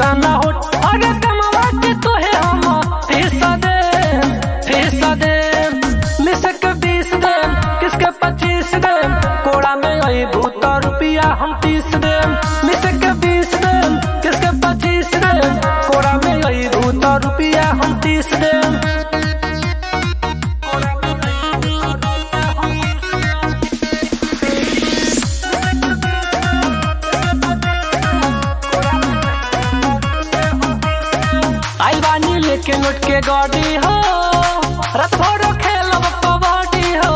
दाना हो अरे कमवा के तोहे हम फीसा दे फीसा दे मिसे के बीस दे किसके पच्चीस दे कोड़ा में आई भूत रुपया हम तीस दे मिसे के बीस दे किसके पच्चीस दे कोड़ा में आई भूत रुपया हम तीस दे आई बानी लेके नोट के गाड़ी हो रात भर खेलब कबड्डी हो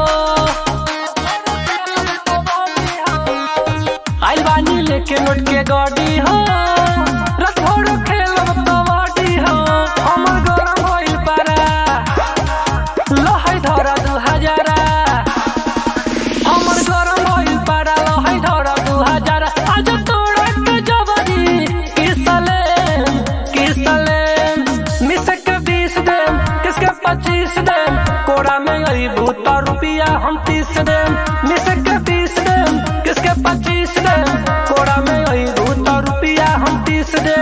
आई बानी लेके नोट के गाड़ी हो रात भर खेलब कबड्डी हो हमर गरम होइल पारा लहै धरा दू हजारा हमर गरम होइल पारा लहै धरा दू हजारा आज तोड़ा के जबरी किसले किसले मिसे के बीस दे किसके पच्चीस दे कोड़ा में आई भूता रुपया हम तीस दे मिसे के बीस दे किसके पच्चीस दे कोड़ा में आई भूता रुपया हम तीस दे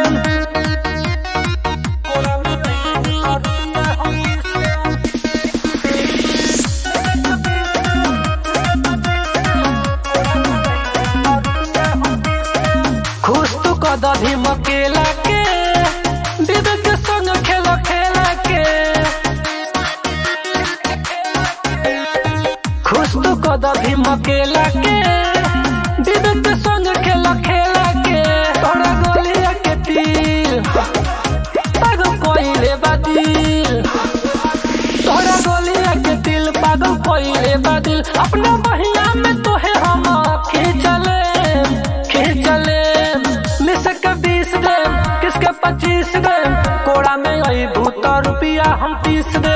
कोड़ा में आई भूता रुपया हम तीस दे खुश तू कद भी मकेला के दीदी के संग खेल खेला के खुश तू कद भी मकेला के दीदी के संग खेल खेला के तोरा गोलिया के तीर पागल कोइले बादिल तोरा गोलिया के दिल पागल कोइले बादिल अपना बहिया में तोहे हम खींचले खींचले मिस के बीस दे किसके पच्चीस दे कोड़ा में आई भूत रुपया हम तीस दे